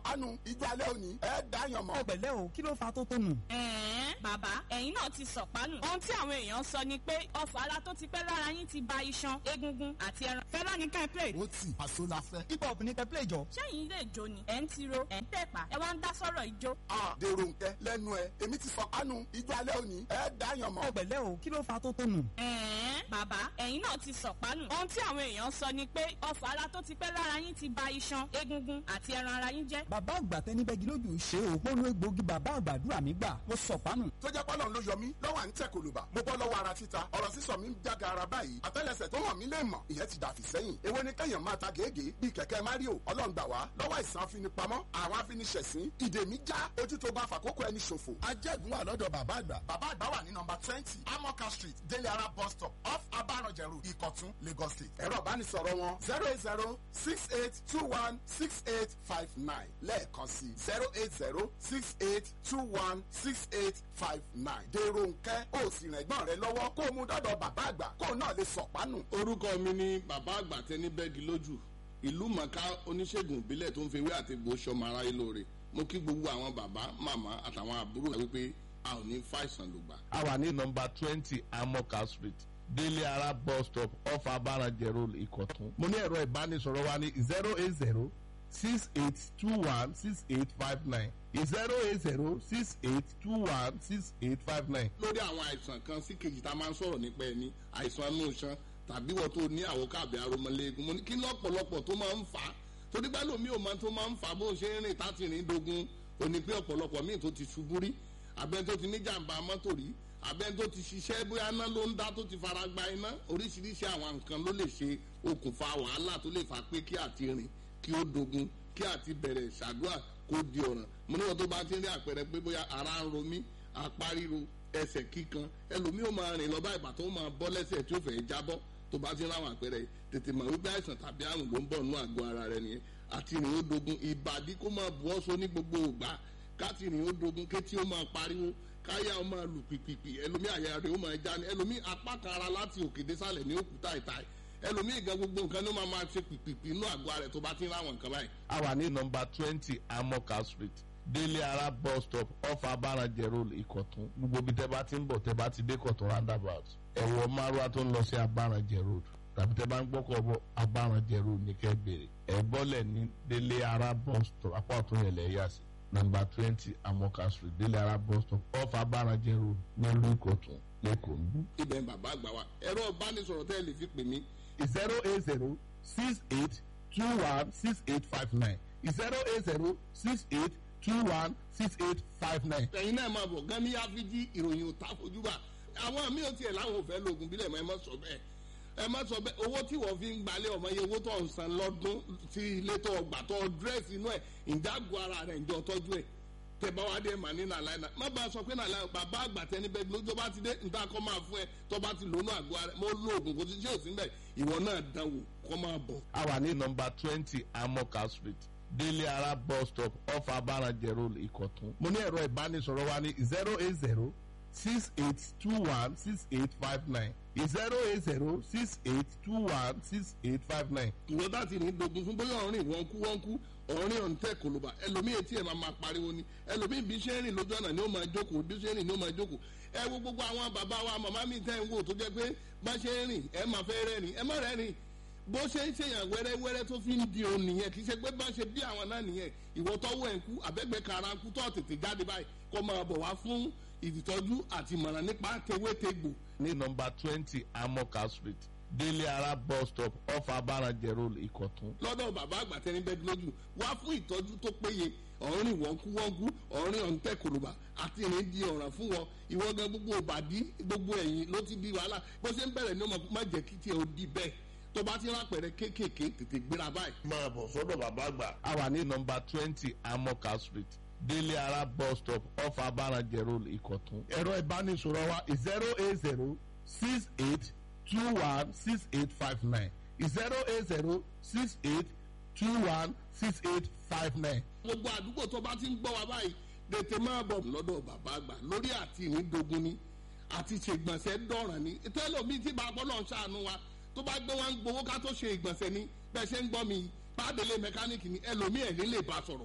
sọ̀pánu ijó alẹ́ òní ẹ̀ dáyàn mọ́. ẹ pẹ̀lẹ́ o kí ló fa tó tónù. ẹ̀ẹ́n bàbá ẹ̀yin náà ti sọ̀pánù. ohun tí àwọn èèyàn sọ ni pé ọfà ara tó ti pẹ́ lára yín ti ba iṣan egungun àti ẹran. fẹ́lá ní ká ẹ play. ó tì àṣọ la fẹ́. hip hop ní kẹ́pẹ́ ìjọ. sẹ́yìn ilé ìjó ni ẹ̀ ń tiro ẹ̀ ń tẹ̀pá ẹ wá ń dá sọ́rọ̀ ìjó. a dèrò nkẹ lẹ́nu ẹ èmi ti sọ̀pánu ijó alẹ́ òní ẹ̀ dáyàn mọ́. ẹ pẹ̀lẹ́ o kí ló fa tó tónù. ẹ̀ẹ́n bàbá ẹ̀yin náà ti sọ̀pánù. ohun tí àwọn èèyàn sọ ni pé ọfà ara tó ti pẹ́ lára yín ti ba iṣan egungun àti ẹran ara yín jẹ́. bàbá àgbà tẹni bẹ́gi lójú ṣe o mo lo egbògi bàbá àgbàdúrà mi gbà mo sọ̀pánù. tó jẹ́ pọ́lọ́n ló yọ mí lọ́wọ́ à ń tẹ̀ kòlùbà mo bọ́ lọ́wọ́ ara títa ọ̀rọ̀ sísọ mi ń jága ara báyìí àtẹ́lẹsẹ̀ tó hàn mí lè mọ̀ ìyẹn ti dàfí sẹ́yìn èwo ni kẹ́yàn máa ta gègé bíi kẹ̀kẹ́ mario ọlọ́run gbà wá lọ́wọ́ àìsàn afinipamọ́ àwọn afiniṣẹ̀sín ìdè mi já ojú tó bá fàkókò ẹni ṣòfò ajẹ́gun wà lọ́dọ̀ bàbá àgbà bàbá àgbà wà ní nọmba twenty amoka street délé ara bus stop off abaranjẹrù ìkọ̀tún lagos state ẹ̀rọ ìbánisọ̀rọ̀ wọn zero eight zero six eight two one six eight five nine lẹ́ẹ̀kan sí zero eight zero six eight two one six eight five nine dèrò nkẹ́ ó sì rìn ẹ̀gbọ́n rẹ lọ́wọ́ kó o mú dọ́dọ̀ bàbá àgbà kó o náà lè sọ̀pánù. orúkọ mi ni bàbá àgbà tẹni bẹ́ẹ̀gì lójú ìlú mọ̀ká oníṣègùn ìbílẹ̀ tó ń fi ewé àti egbò sọmọ aráyé lóore mo kí gbogbo àwọn bàbá màmá àtàwọn àbúrò rẹ wípé a ò ní fàìsàn lùgbà. a wà ní nọmba twenty amoka street délé ara bus stop off abaranjẹ road ìkọ̀tún. mo ní ẹ̀rọ ìbánisọ̀rọ̀ wa ní zero eight zero six eight two one six eight five nine zero eight zero six eight two one six eight five nine. lórí àwọn àìsàn kan sí kejì tá a máa ń sọ̀rọ̀ nípa ẹni àìsàn inú iṣan tàbí wọ́n tó ní àwọn káàbì aromọléegun mo ní kí lọ́pọ̀lọpọ̀ tó máa ń fà á torí bá lómi ò máa tó máa ń fà á bó ń ṣe ń rìn táti rìn dogun ò ní pé ọ̀pọ̀lọpọ̀ míì tó ti ṣubú rí àbẹ́ tó ti ní jàǹbá mọ́tò rí àbẹ́ tó ti ṣiṣẹ́ bóyá iná ló ń dá tó ti fara gba iná oríṣiríṣi àwọn nǹkan ló lè ṣe okùnfà wàhálà tó lè fà pé kí àti rìn kí ó dogun kí àti bẹ̀rẹ̀ ṣàdúrà kó di ọ̀ràn mo níwọ̀n tó bá ti rí àpẹẹrẹ pé bóyá ara ń ro mí apá ríro ẹsẹ̀ kíkan ẹlòmíì ó máa rìn lọ bá ìgbà tó máa bọ́ lẹ́sẹ̀ tí ó fẹ́ jábọ́ tó bá ti ráwọn àpẹẹrẹ tètè mọ̀ wípé àìsàn tàbí àrùn ló ń bọ̀ nínú àgọ́ ara rẹ nìyẹn àti rìn ó dogun ìbàdí kó máa bu ọ́sọ ní gbogbo ògbà káti rìn ó dogun kétí ó máa pariwo káyà ó máa lù pìpìpì ẹlòmíì àyà rẹ ó máa já ní ẹlòmíì apá kan ara láti òkè désàlẹ̀ ní òkúta ìta ẹlòmíì gan gbogbo nǹkan ló máa máa ṣe pìpìpì inú àgọ́ ara rẹ tó bá ti ráwọn nǹkan báyìí a wà ní nọmba twenty amoka street délé ara bus stop off abaranjẹ road ìkọ̀tún gbogbo ibi tẹ́ bá ti ń bọ̀ tẹ́ bá ti dé kọ̀tún roundabout ẹ̀wọ̀ márùwá tó ń lọ sí abaranjẹ road tàbí tẹ́ bá ń gbọ́kọ̀ bọ̀ abaranjẹ road ní kẹ́ bèrè ẹ̀ bọ́lẹ̀ ní délé ara bus stop apá ọ̀tún yẹn lẹ̀ yà sí nọmba twenty amoka street délé ara bus stop off abaranjẹ road nílùú ìkọ̀tún lẹ́kọ̀ọ́ ń bú. ibẹ̀ ń bàbá àgbà wa ẹ̀rọ ìbánisọ̀rọ̀ tẹ́ ẹ lè fi pè mí zero eight zero six eight two one six eight five nine zero eight zero six eight two one six eight five nine. ẹ̀yin náà máa bọ̀ gan ní áfíjí ìròyìn ò ta fojú bá àwọn míì ò tiẹ̀ láwọn ò fẹ́ lóògùn bílẹ̀ mọ́ ẹ má sọ bẹ́ẹ̀ ẹ má sọ bẹ́ẹ̀ owó tí wọ́n fi ń gbalẹ̀ ọmọ yẹn owó tó ń san lọ́dún sí ilé tó ọgbà tó dírẹ́sì inú ẹ̀ ìjágun ara rẹ̀ ìjọ tọ́jú ẹ̀ tẹ̀bá wa dé màá ní nàlá iná má bàa sọ pé nàlá bàbá àgbà tẹni bẹ́ẹ̀ ló tó bá ti dé nta kọ́ máa fún ẹ tó bá ti lónú àgọ́ ara mo lo oògùn kò sí ṣé òsín bẹ́ẹ̀ ìwọ náà dánwò kọ́ máa bọ̀. a wà ní nọmba twenty amoka street délé ara bus stop off abaranjẹ road ìkọ̀tún. mo ní ẹ̀rọ ìbánisọ̀rọ̀ wa ní zero eight zero six eight two one six eight five nine zero eight zero six eight two one six eight five nine. ìwọ bá ti rìn dogun fún bóyá ọ̀rìn wọ́n kú wọ́n kú ọ̀rìn ọ̀ǹtẹ̀ kòlóbà ẹlòmíì etí ẹ̀ máa máa pariwo ni ẹlòmíì bí ṣe ń rìn lójú ọ̀nà ni ó máa jókòó bí ṣe ń rìn ni ó máa jókòó ẹ wo gbogbo àwọn bàbá wa màmá mi tẹ́ ń wò tó jẹ́ pé bá ṣe ń rìn ẹ máa fẹ́ rẹ́rìn ẹ má rẹ́rìn bó ṣe ń ṣèyàn wẹ́rẹ́wẹ́rẹ́ tó fi ń di òun nìyẹn kì í ṣe pé bá ṣe bí àwọn náà nìyẹn ìwọ tọ́wọ́ ẹ̀ ń kú àbẹ́gbẹ́ kara ń kú tó tètè jáde báyìí kó máa bọ̀ wá fún ìtọ́jú àti ìmọ̀ràn nípa tewétegbò ní nọmba twenty amoka street délé ara bus stop off abaranjẹ road ìkọ̀tún. lọ́dọ̀ bàbá àgbà tẹni bẹ́ẹ̀ lójú wá fún ìtọ́jú tó péye ọ̀rìn wọ́nkúwọ́nkú ọ̀rìn ọ̀ǹtẹ̀ kòlùbà àti ìrìn di ọ̀ràn fún wọn ìwọ gan gbogbo òbàdí gbogbo ẹ̀yìn ló ti di wàhálà bó ṣe ń bẹ̀rẹ̀ ní ọmọ má jẹ́ kí tiẹ̀ ó di bẹ́ẹ̀ tó bá ti rápẹ̀rẹ̀ kéékèèké tètè gbéra báyìí. máa bọ̀ sọ́dọ̀ bàbá àgbà. a wà ní nọmba twenty amoka street délé ara bus stop off abaranjẹ road ìkọ̀tún. ẹ̀rọ ìbánisọ̀rọ̀ wa zero eight zero six eight two one six eight five nine zero eight zero six eight two one six eight five nine. gbogbo àdúgbò tó bá ti ń gbọ́ wa báyìí tètè máa bọ̀ lọ́dọ̀ bàbá àgbà lórí àti ìrìndògún ni àti ṣègbọ̀nsẹ̀ dọ̀ràn ni tẹ́lọ̀mí tí bàbá náà ṣàánú wa tó bá gbé wọn gbowó ká tó ṣe ìgbọ̀nsẹ̀ ni bẹ́ẹ̀ ṣe ń gbọ́ mi pàdélé mẹkáníìkì ni ẹlòmíì ẹ̀ nílé bá sọ̀rọ̀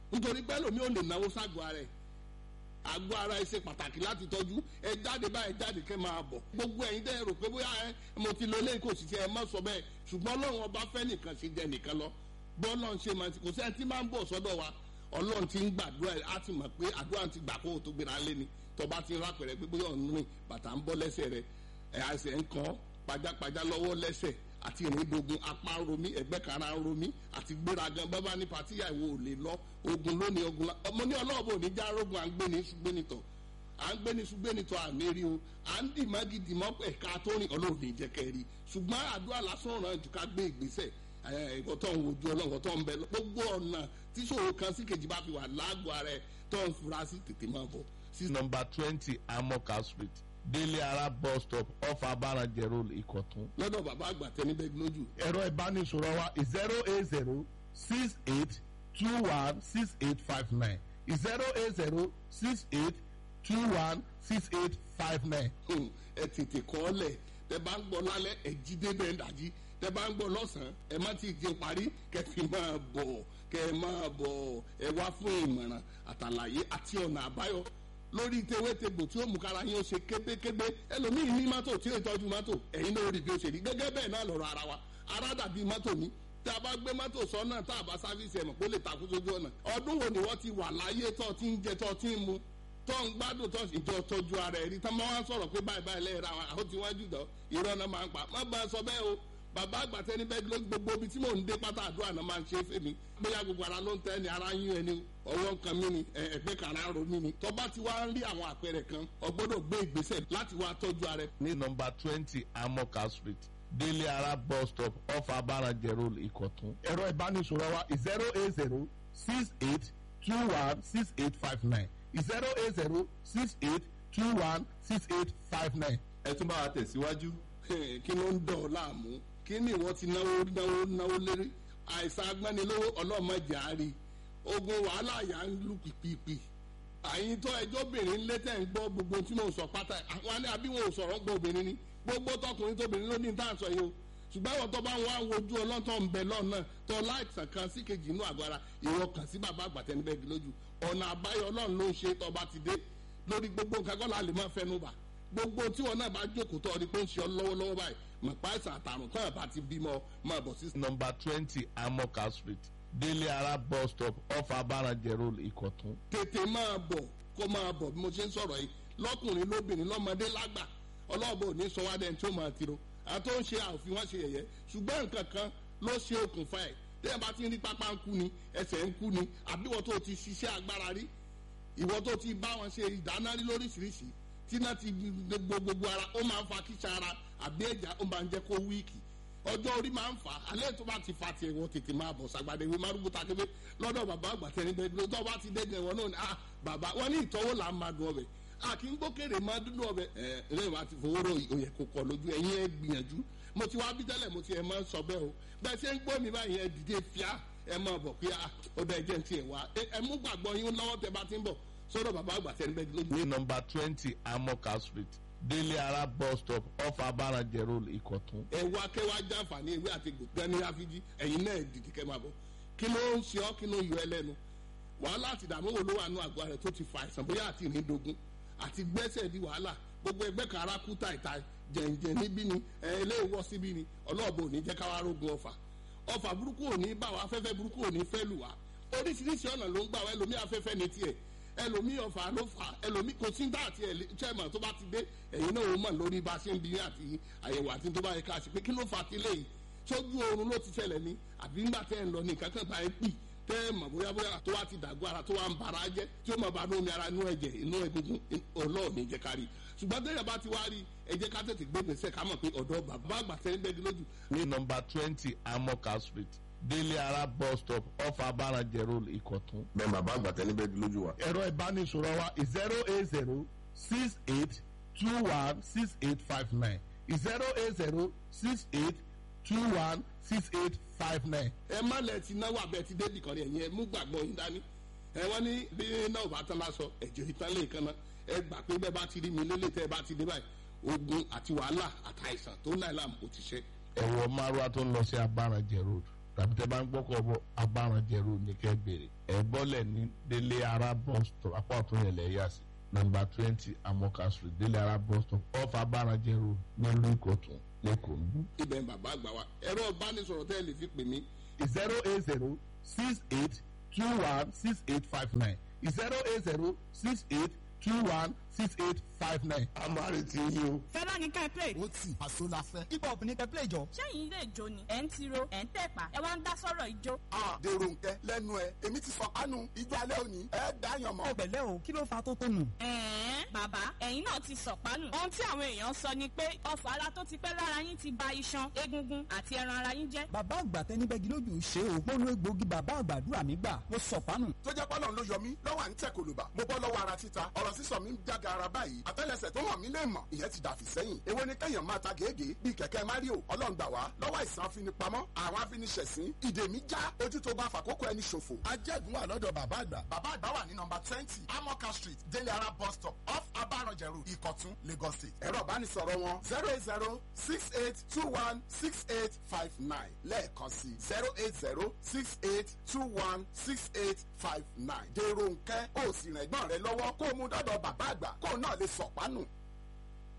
nítorí pé lómi ò lè náwó ságọ́ ara ẹ̀ àgọ́ ara ẹ ṣe pàtàkì láti tọ́jú ẹ jáde báyìí jáde kẹ́ máa bọ̀ gbogbo ẹ̀yin dẹ́ rò pé bóyá ẹ mo ti lo eléyìí kò sì ṣe ẹ má sọ bẹ́ẹ̀ ṣùgbọ́n ọlọ́run ọba fẹ́ nìkan ṣe jẹ nìkan lọ bọ́ọ̀lọ́ ń ṣe máa ti kò sẹ́ni tí máa ń bọ̀ sọ́dọ̀ wa ọlọ́run ti ń gbàdúrà ẹ̀ á ti mọ̀ pé àdúrà ti gbà kó o tó gbéra lé ni tọba ti ń rápẹ̀rẹ̀ pé bóyá ọ̀nù rìn bàtà ń bọ́ lẹ́sẹ̀ rẹ̀ ẹ̀ àṣẹ ń kàn pajápajá lọ́wọ́ lẹ́sẹ̀ àti ìrìndògùn apá ń romí ẹgbẹ́ kara ń romí àti gbéragan bábá ní pàtíyà ìwò ò lè lọ ogun lónìí ogun ọmọ ní ọlọ́ọ̀bù ò ní já rogun à ń gbé ní ṣùgbẹ́nitọ̀ à ń gbé ní ṣùgbẹ́nitọ̀ àmẹ́rí o à ń dì mọ́gì dì mọ́ ẹ̀ka tó rìn ọlọ́run ní jẹ́kẹ́ rí ṣùgbọ́n àdúrà lásán ràn jù ká gbé ìgbésẹ̀ ẹ̀kọ́ tó ń wojú ọlọ́run tó ń bẹ gbogbo ọ̀nà tí ṣòro kan sí kejì bá fi wà lágbo ara ẹ̀ tó ń fura sí tètè máa bọ̀. number twenty amoka street délé ara bus stop off abarajẹ road ìkọ̀tún. lọ́dọ̀ bàbá àgbà tẹni bẹ́ẹ̀ lójú. ẹ̀rọ ìbánisọ̀rọ̀ wa zero eight zero six eight two one six eight five nine zero eight zero six eight two one six eight five nine. ẹ tètè kọ́ ọ lẹ̀ tẹ bá ń gbọ́ lálẹ́ ẹ jí débẹ̀ ń dàjí tẹ bá ń gbọ́ lọ́sàn-án ẹ má ti jẹun parí kẹfì máa bọ̀ kẹ máa bọ̀ ẹ wá fún ìmọ̀ràn àtàlàyé àti ọ̀nà àbáyọ lórí tewétegbò tí ó mú kára yín ó ṣe kébékébé ẹlòmíì ní mọ́tò tí ó tọ́jú mọ́tò ẹ̀yin náà rí bí ó ṣe rí gẹ́gẹ́ bẹ́ẹ̀ náà lọ́rọ̀ ara wa ara dàbí mọ́tò ní tí a bá gbé mọ́tò sọ́nà tá a bá sáfíìsì ẹ̀mọ̀ kó lè takú sójú ọ̀nà ọdún wo ni wọ́n ti wà láyé tó ti ń jẹ tó ti ń mu tó ń gbádùn tó ìjọ tọ́jú ara ẹ̀rí tá máa ń sọ̀rọ̀ pé báyìí báyìí lẹ́yìn ra àwọn tí wọ́n jù dán irọ́ náà máa ń pa má bá a sọ bẹ́ẹ̀ o bàbá àgbàtẹ́ ní bẹ́ẹ̀ ló gbogbo ibi tí mò ń dé pátá àdúrà náà máa ń ṣe é fèmí bóyá gbogbo ara ló ń tẹ́ ni ara yín ẹni ọwọ́ kan mí ni ẹgbẹ́ kan ara ro mí ni tọ́ba ti wá ń rí àwọn àpẹẹrẹ kan ọgbọ́dọ̀ gbé ìgbésẹ̀ láti wá tọ́jú ara ẹ. ní nọmba twenty amoka street délé ara bus stop off abarajẹ road ìkọ̀tún. ẹ̀rọ ìbánisọ̀rọ̀ wa zero eight zero six eight two one six eight five nine zero eight zero six eight two one six eight five nine. ẹ tún bá wa tẹ̀síwájú. kí ló ń dọ̀ ọ́ láàmú kí ni ìwọ ti náwó náwó náwó lérí àìsàn agbánilówó ọlọ́mọdé àárí ogun wàhálà yà ń lù pìpìpì àyìn tó ẹjọ́ obìnrin létẹ̀ ń gbọ́ gbogbo tí mò ń sọ pátá àwọn alẹ́ àbí wọn ò sọ̀rọ̀ ń gbọ́ obìnrin ni gbogbo tọkùnrin tóbìnrin ló ní tá à ń sọ yìí o ṣùgbọ́n àwọn tó bá ń wá wojú ọlọ́tọ̀ ń bẹ lọ́nà tó láìsàn kan sí kejì inú àgọ́ ara ìwọ kàn sí bàbá àgbàtẹ́ níbẹ̀ bí lójú ọ̀nà àbáyọ ọlọ́run ló ń ṣe tó bá ti dé lórí gbogbo nǹkan kọ́ la lè máa fẹnu bà gbogbo tí wọn náà bá jókòó tó ọdí pé ń ṣe ọ lọ́wọ́lọ́wọ́ báyìí mọ̀ pa àìsàn àtàrùn tó yàrá ti bímọ máa bọ̀ sí. nọmba twenty amoka street délé ara bus stop off abarajẹ road ìkọ̀tún. tètè máa bọ̀ kó máa bọ̀ bí mo ṣe ń sọ̀rọ̀ yìí lọ́kùnrin lóbìnrin lọ́mọdé lágbà ọlọ́ọ̀bọ ní sọ wá dẹ́n tí ó máa tiro àti ó ń ṣe àòfin wọn ṣe yẹ̀yẹ́ ṣùgbọ́n nǹkan kan ló ṣe okùnfà ẹ̀ tẹ́yà bá ti ń rí pápá ń kú ni ẹsẹ̀ ń kú ni àbí wọ́n tó ti ṣiṣẹ́ agbára rí ìwọ́n tó ti bá wọn ṣe ìdáná rí lóríṣiríṣi tí náà ti gbogbo gbogbo ara ó máa ń fa kíṣà ara àbí ẹ̀já ó máa ń jẹ́ kó wíìkì ọjọ́ orí máa ń fà á alẹ́ tó bá ti fa tiẹ̀ wọ́n tètè máa bọ̀ sàgbàdé ìwé márùkù takébé lọ́dọ̀ bàbá àgbàtẹ́ níbẹ̀ ló tó bá ti dẹ́gẹ̀ wọn náà ni ah bàbá wọn ní ìtọ́wò là ń máa dùn ọbẹ̀ a kì í gbókèrè máa dúdú ọbẹ̀ ẹ lẹ́yìn wá ti fowó rò òyẹ̀ kò kọ̀ lójú ẹ̀yin ẹ gbìyànjú mo ti wá bí tẹ́lẹ̀ mo ti ẹ̀ máa ń sọ bẹ́ẹ̀ o bẹ́ẹ̀ ṣe ń gbọ́ mi báyìí ẹ dìde fíà ẹ máa bọ̀ pé ó bẹ́ẹ̀ jẹ́ ti ẹ̀ wá ẹ mú gbàgbọ́ yín lọ́wọ́ tẹ bá ti ń bọ̀ sọ́dọ̀ bàbá àgbàtẹ́ níbẹ̀ lójú. ní nọmba twenty amoka street délé ara bus stop off abarajẹ road ìkọ̀tún. ẹ wá kẹ́ wá jàǹfààní ewé àti gbòǹgbẹ́ ní àfijì ẹ̀yin náà dìde kẹ́ máa bọ̀ kí ló ń ṣe ọ́ kí ló ń yọ ẹ lẹ́nu wàhálà àti ìdààmú wo ló wà nù àgọ́ rẹ̀ tó ti fa àìsàn bóyá àti ìrìndògún àti gbẹ́sẹ̀ di wàhálà gbogbo ẹgbẹ́ kan ara kú tàìtàì jẹ̀ǹjẹ̀ níbí ni ẹ ilé ìwọ́ síbí ni ọlọ́ọ̀bù ò ní jẹ́ káwá rógun ọfà ọfà burúkú ò ní bá wa afẹ́fẹ́ burúkú ò ní fẹ́ lù wá oríṣiríṣi ọ̀nà ló ń gbà wá ẹlòmí afẹ́fẹ́ ní tiẹ̀ ẹlòmí ọfà ló fà ẹlòmí kò sí dá àti chairman tó bá ti dé ẹ̀yin náà ó mọ̀ lórí bá a ṣe ń bi àti àyẹ̀wò àti tó bá yẹ ká ṣe pé kí ló fà ti léyìí sójú oorun ló ti ṣẹlẹ̀ ní àbí ńgbà tẹ́ ń lọ ní nǹkan kan bá ẹ pì tẹ́ ẹ mọ̀ bóyá bóyá tó wá ti dàgbọ́ ara tó wá ń bara jẹ́ tí ó mọ̀ bá lómi ara inú ẹ̀jẹ̀ inú egungun ọlọ́ọ̀ni jẹ́ ká rí ṣùgbọ́n tẹ́yà bá ti wá rí ẹ jẹ́ ká tètè gbé gbèsè ká mọ̀ pé ọ̀dọ́ bàbá àgbà tẹ́ ń bẹ́ẹ̀ lójú. ní nọmba twenty amoka street délé ara bus stop off abarajẹ road ìkọ̀tún. bẹ́ẹ̀ bàbá àgbàtẹ́ níbẹ̀ lójú wa. ẹ̀rọ ìbánisọ̀rọ̀ wa zero eight zero six eight two one six eight five nine zero eight zero six eight two one six eight five nine. ẹ má lẹ ti náwó abẹ ti débì kan ní ẹ̀yìn ẹ mú gbàgbọ́ yín dání ẹ wọ́n ní bí náà bá tán lásọ ẹ̀jẹ̀ ìtàn lè kan náà ẹ gbà pé bẹ́ẹ̀ bá ti rí mi lélẹ̀ tẹ́ ẹ bá ti dé báyìí ogun àti wàhálà àtàìsàn tó ń láìláàmù kò ti ṣe. ẹ̀wọ̀ márùá tó ń lọ sí abarajẹ road tàbí tẹ́ bá ń gbọ́kọ̀ bọ̀ abáranjẹ road ní kẹ́ bèrè ẹ̀ bọ́lẹ̀ ní délé ara bus stop apá ọ̀tún yẹn lẹ̀ yà sí nọ́mbà twenty amoka street délé ara bus stop off abáranjẹ road nílùú ìkọ̀tún lẹ́kọ̀ọ́ níbí. ibẹ̀ ń bàbá àgbà wa ẹ̀rọ ìbánisọ̀rọ̀ tẹ́ ẹ lè fi pè mí zero eight zero six eight two one six eight five nine zero eight zero six eight two one six eight five nine. a máa retí yín o. fẹ́lá ní ká play. ó tì àṣọ la fẹ́. hip hop ní kẹ́ play jọ. sẹ́yìn ilé ìjó ni ẹ̀ ń tiro ẹ̀ ń tẹ̀pá ẹ̀ wá ń dá sọ́rọ̀ ìjó. Ah, dèrò nkẹ lẹ́nu ẹ èmi ti sọ kánú ijó alẹ́ òní ẹ dáyàn mọ́. ó pẹ̀lẹ́ o kí ló fa tó tó nù. ẹ̀ẹ́n bàbá ẹ̀yin náà ti sọ̀pánù. ohun tí àwọn èèyàn sọ ni pé ọfà ara tó ti pẹ́ lára yín ti ba iṣan egungun àti ẹran ara yín jẹ́. bàbá àgbà tẹnibẹ́gi lójú ṣe o mo lo egbòogi bàbá àgbàdúrà mi gbà mo sọ̀pánù. tó jẹ́ pọ́lọ́n ló yọ mí lọ́wọ́ à ń tẹ̀ kòlùbà mo bọ́ lọ́wọ́ ara títa ọ̀rọ̀ sísọ mi ń jága ara báyìí àtẹ́lẹsẹ̀ tó hàn mí lè mọ̀ ìyẹn ti dàfí sẹ́yìn èwo ni kẹ́yàn máa ta gègé bíi kẹ̀kẹ́ mario ọlọ́ngbà wá lọ́wọ́ àìsàn afinipamọ́ àwọn afiniṣẹ̀sín ìdè mi já ojú tó bá fàkókò ẹni ṣòfò. ajẹ́gun wà lọ́dọ̀ bàbá àgbà. bàbá àgbà wà ní nọmba twenty amoka street délé ara bus stop off abaranjẹ road ìkọ̀tún lagos state. ẹ̀rọ ìbánisọ̀rọ̀ wọn zero eight zero six eight two one six eight five nine lẹ́ẹ̀kan sí zero eight zero six eight two one six eight five nine. dèrò nkẹ́ ó sì rìn ẹ̀gbọ́n rẹ lọ́wọ́ kó o mú dọ́dọ̀ bàbá àgbà kó o náà lè sọ̀pánù.